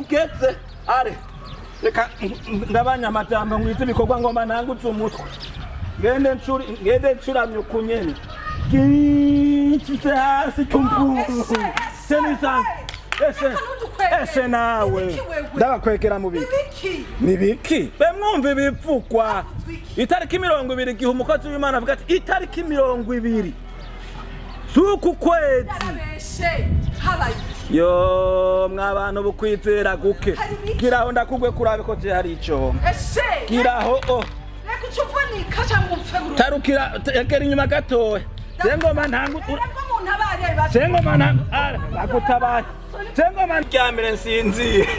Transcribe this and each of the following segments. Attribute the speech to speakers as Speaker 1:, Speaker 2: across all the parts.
Speaker 1: tugeze are reka ngabanya amajambo ngwize ibikorwa ngomba nangutse umutwe ngende ncuri ngende ncuramye ukunyene gicitse hasi cyumvuru senisanze ese ese nawe ndabakwekera mu biki
Speaker 2: ibiki
Speaker 1: ni biki be mwumva ibivugwa itariki mirongo ibiri igihe umukozi w'imana avuga ati itariki mirongo ibiri z'uku kwezi
Speaker 2: yarabeshe habaye iki
Speaker 1: yo mwabantu bukwizera guke
Speaker 2: Hari biki?
Speaker 1: giraho ndakugwe kurabe ko je hari ico
Speaker 2: ese
Speaker 1: giraho o
Speaker 2: reka icyo uvunika cyangwa upfe burundu
Speaker 1: tarukira egera inyuma gatoya zengoma ntangu
Speaker 2: reka umuntu aba ari ari
Speaker 1: zengoma ntangu ara bagutabaye zengoma ryamire nsinziye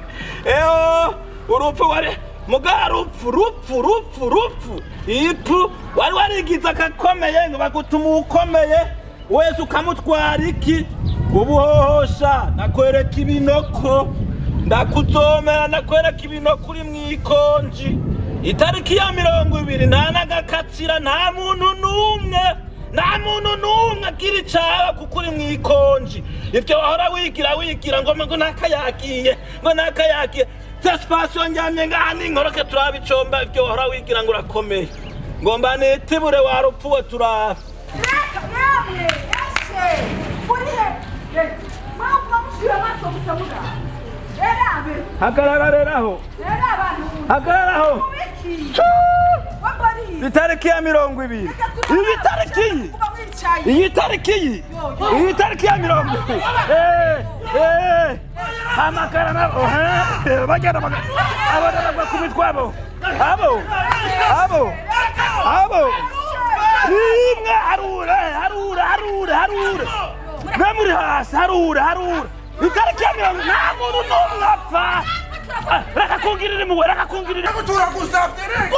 Speaker 1: eho urupfu wari muga rupfu rupfu rupfu rupfu ipfu wari warigize akakomeye ngo bagutuma ukomeye wese ukamutwara iki ubuhohosha nakwereka ibinoko ndakuzomera nakwereka ibinoko uri mwikonji itariki ya mirongo ibiri nta n'agakatsira nta muntu n'umwe nta muntu n'umwe agira icaba kuko uri mwikonji ivyo wahora wigira wigira ngo ngo nakayagiye ngo nakayagiye sesipasiyo njyamye ngaha ninkoroke turaba icomba ivyo wahora wigira ngo urakomeye ngomba nitibure warupfuwe turaba
Speaker 2: reka namwe ese urihe mpamvu bamushyira amaso gusa muganga rero abe
Speaker 1: hagarareraho
Speaker 2: rero abantu
Speaker 1: hagararaho
Speaker 2: mubiki wabariye
Speaker 1: itariki ya mirongo ibiri iyi tariki iyi
Speaker 2: kuba wicaye
Speaker 1: iyi tariki iyi iyi tariki ya mirongo ibiri Eh, eh, amakara nabo eh, bagenda baga- abana bagwa ku mitwe abo abo abo abo rimwe harura harura harura harura mwe muri hasi harura harura itariki ya mirongo nta muntu n'umwe apfa Ah, reka kungirira impuhwe reka kungirira
Speaker 3: turagusabye reka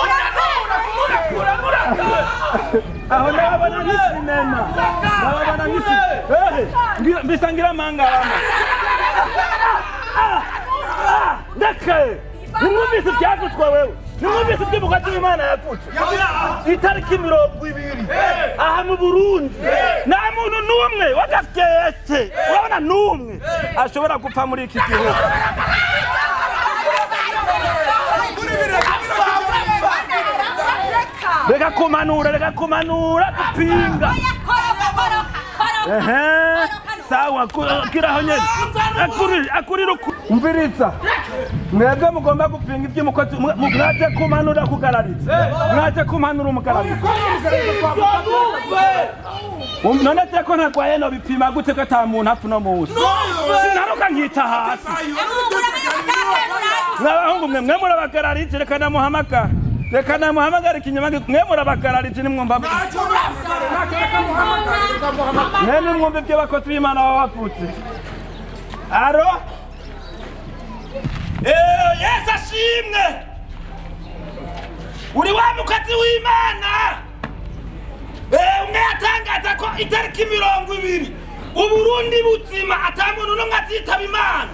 Speaker 1: aho ndababona nk'isinema ndababona nk'isinema mbisa ngira amanga wama ndeke nimwumvise ibyavuzwe wewe nimwumvise iby'umukozi w'imana yavutse itariki mirongo ibiri aha mu burundi nta muntu n'umwe wagafyete urabona n'umwe ashobora gupfa muri iki gihugu reka kumanura reka kumanura dupinga ehe sawa ku- kiraho nyene akuri akuri ruku umviriza mwebwe mugomba gupinga iby'umukozi mwe- mu- mwaje kumanura kugarariza mwaje kumanura umugarariza Um, none se ko ntarwaye no bipima gute ko ata muntu apfa uno munsi sinaruka nkita hasi mwabahungu mwe mwe murabagararize reka namuhamagara reka namuhamagara ikinyama mwe murabagararize nimwumva mwe nimwumva ibyo bakozi b'imana baba bavutse aro Eh, yesu ashimwe uri wa mukozi w'imana Eh, umwe yatangaza ko itariki mirongo ibiri uburundi buzima ata muntu n'umwe azitaba imana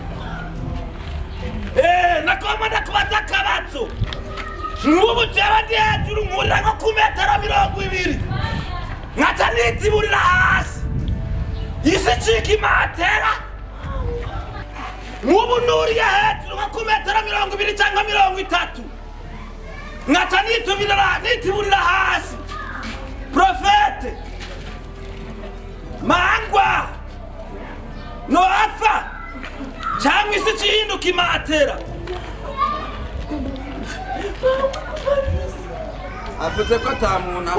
Speaker 1: Eh, nakoma ndakubaza akabazo nk'ubu jewe ndi hejuru nkurira nko ku metero mirongo ibiri nkaca nitiburira hasi isi icika imatera nk'ubu nuriye hejuru nko ku metero mirongo ibiri cyangwa mirongo itatu nkaca nitubirira nitiburira hasi profete mangwa noapfa cyangwa isi ikihinduka imatera
Speaker 3: avuze ko ata muntu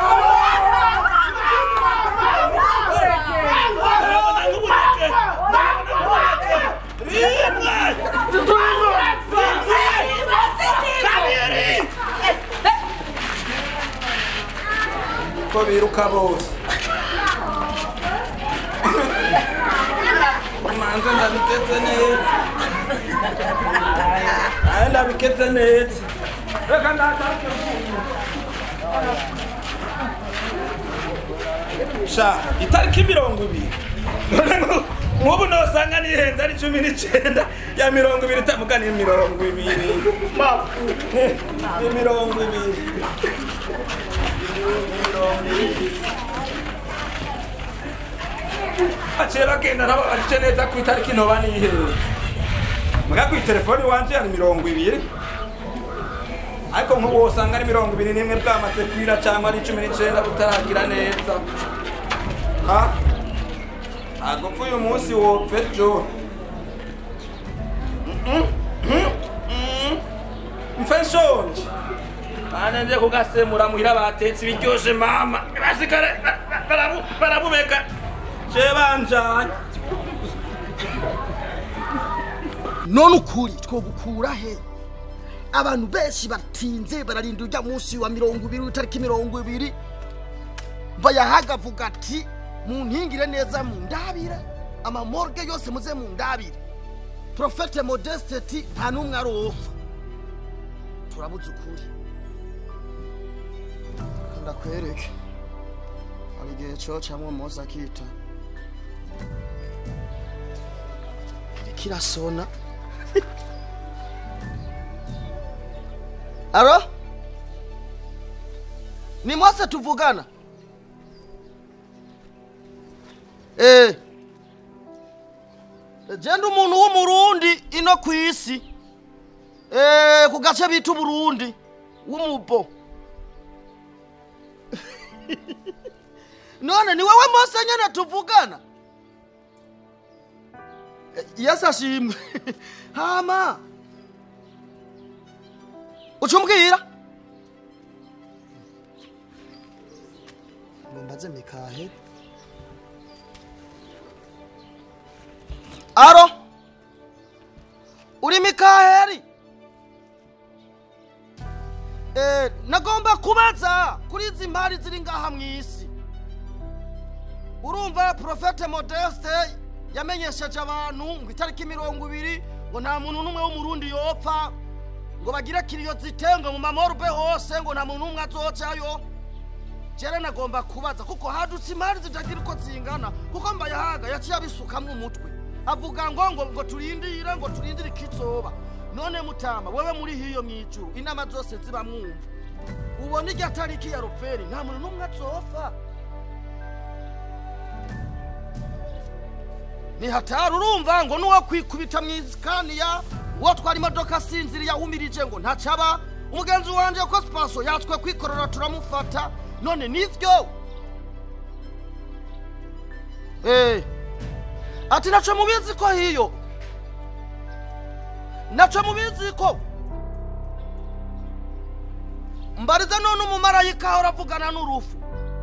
Speaker 1: Ndabona nk'ubunebwe. Ndabona nk'ubunebwe. rimwe kabiri
Speaker 3: ko biruka bose manze ndabigeze neza
Speaker 1: ayo ndabiketse neza reka ndataruke sha itariki mirongo ibiri nk'ubu nosanga nihenze ari cumi n'icyenda ya mirongo ibiri itamuka ni mirongo ibiri ni mirongo ibiri baciye bagenda nabo baciye neza ku itariki ntoba nihenze
Speaker 3: muga kuri telefoni wanje hari mirongo ibiri ariko nk'ubu usanga ari mirongo ibiri n'imwe bwamaze kwira cyangwa ari cumi n'icenda butaragira neza ha ntabwo upfa uyu munsi wopfa ejo mfe nshonje
Speaker 1: bane nje kugasemura muhira batetse ibiryoshe mama basikare barabu- barabubeka je banjanye
Speaker 4: none ukuri twogukura he abantu benshi batinze bararinda ujya munsi wa mirongo ibiri w'itariki mirongo ibiri bayahaga avuga ati munkingire neza mu ndabire amamorge yose muze mu ndabire profete modeste ati nta n'umwe aropfa turabuze ukuri ndakwereke hari igihe cocamwo mose akita kirasona aro ni mose tuvugana eh jenda umuntu w'umurundi ino ku isi eh ku gace bita uburundi w'umubo none ni wowe mose nyene tuvugana yesu ashimwe hama ucumbwira ngo mbaze mikahe aro uri mikaheri Eh, nagomba kubaza kuri izi mpari ziri ngaha mu isi urumva profete modeste yamenyesheje abantu ngo itariki mirongo ibiri ngo nta muntu n'umwe w'umurundi yopfa ngo bagire kiriyo zitenga mu mamorube hose ngo nta muntu n'umwe azocayo jere nagomba kubaza kuko hadutse imari zitagira uko zingana kuko mbayahaga yaciye abisukamwo umutwe avuga ngo ngo ngo turindire ngo turindire ikizoba none mutama wewe muri hiyo mwijuru inama zose ziba mwumva ubona irya tariki ya rupferi nta muntu n'umwe azopfa ni hatari urumva ngo n'uwo kwikubita mu isikaniya uwo twara imodoka asinziriye ahumirije ngo ntacaba umugenzi wanjye ko sipanso yatswe kwikorera turamufata none nivyo Eh, ati naco mubizi ko hiyo naco mubizi ko mbariza none umumarayika ahora avugana n'urufu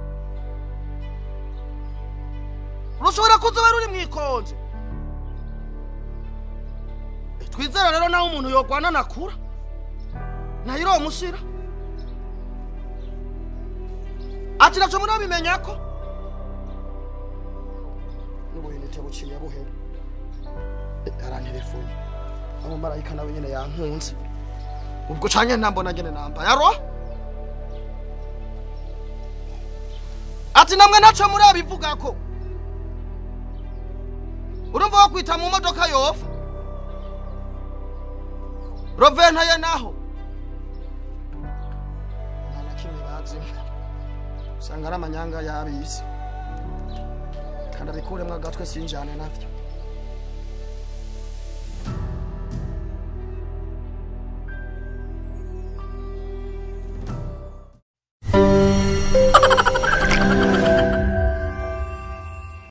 Speaker 4: rushobora kuzoba ruri mu ikonje Eh, twizere rero naho umuntu yogwana nakura nayiromushira ati naco murabimenya ko n'ubuhinite buciye buhera Eh, arantelefone umumarayika nawe nyene yankunze ubwo canke ntambona ngene nambaye aro ati namwe naco murabivugako urumva wo kwita mu modoka yofa roventaye naho nta na kimwe bazimwe usanga ari amanyanga y'abisi kandi abikuremwo agatwe sinjane navyo